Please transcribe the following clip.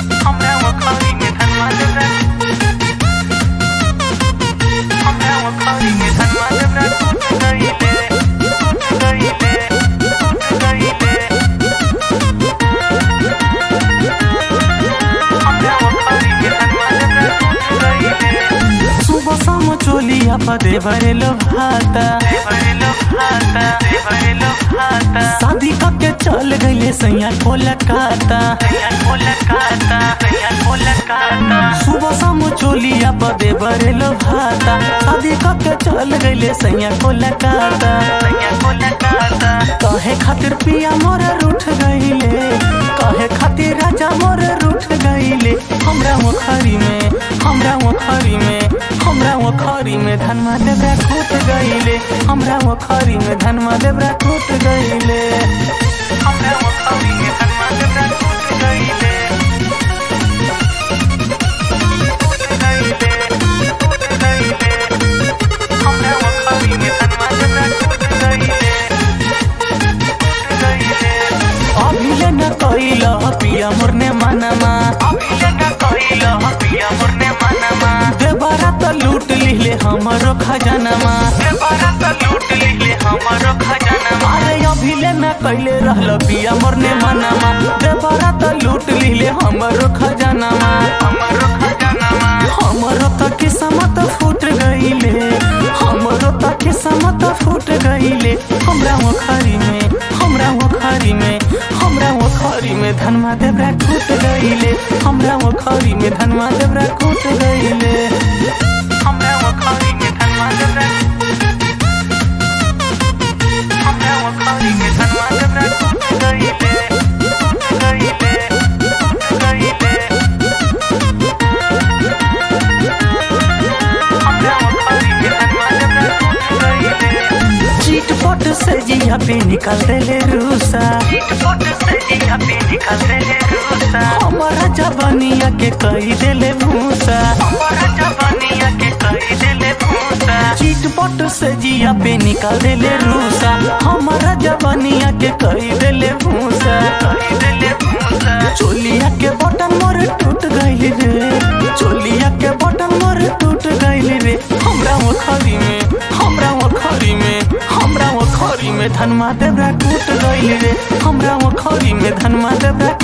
हमरा वखारी में धनवा देवरा हमरा वखारी में धनवा देवरा टूट गइले टूट गइले टूट गइले हमरा वखारी में धनवा देवरा टूट गइले सुबह शाम चोलिया पदे भरेलो भाता देवरेलो भाता देवरेलो भाता शादी करके चल गईले सैया कोलकाता तैयार कोलकाता तैयार कोलकाता सुबह शाम चोलिया पदे भरेलो भाता शादी करके चल गईले सैया कोलकाता तैयार कोलकाता कहे खातिर पिया मोर रूठ गईले कहे खातिर राजा मोर रूठ गईले हमरा मुखरी में हमरा मुखरी में हमरा मुखरी में धनमा देवरा टूट गईले हमरा मुखरी में धनमा देवरा टूट गईले हमरा वखारी में धनवा देवरा टूट गइले टूट गइले टूट गइले हमरा वखारी में धनवा देवरा टूट गइले टूट गइले अभिले न कइल पिया मोर ने मनमा अभिले न कइल पिया मोरने मनमा देवरा त लूट लिहले हमरो खजानमा देवरा त लूट लिले हमरो खजानमा अरे अभिले न कइले रहल पिया मोर ने मनमा देवरा त लूट लिहले हमरो खजानमा हमरो खजानमा हमरो त किस्मत फूट गईले हमरो त किस्मत फूट गईले हमरा मुखरी में हमरा मुखरी में हमरा मुखरी में धनमा देवरा टूट गईले हमरा मुखरी में धनमा देवरा टूट गईले हमरा वखारी में धनवा देवरा हमरा वखारी में धनवा देवरा टूट गइले टूट गइले टूट गइले हमरा वखारी में धनवा देवरा टूट गइले चीटपट से जिया पे निकाल देले रूसा चिटपट से जिया पे निकल देले रूसा हमारा जवानिया के कही देले भूसा हमरा जवानिया के कही देले भूसा चीटपट से जिया पे निकाल देले रूसा हमारा जवानिया के कही देले भूसा कही देले भूसा चोलिया के बटन मोर टूट गइल रे चोलिया के बटन मोर टूट गइल रे हमरा मुखरी में हमरा मुखरी में हमरा मुखरी में धनमा देवरा टूट गइल रे हमरा मुखरी में धनमा देवरा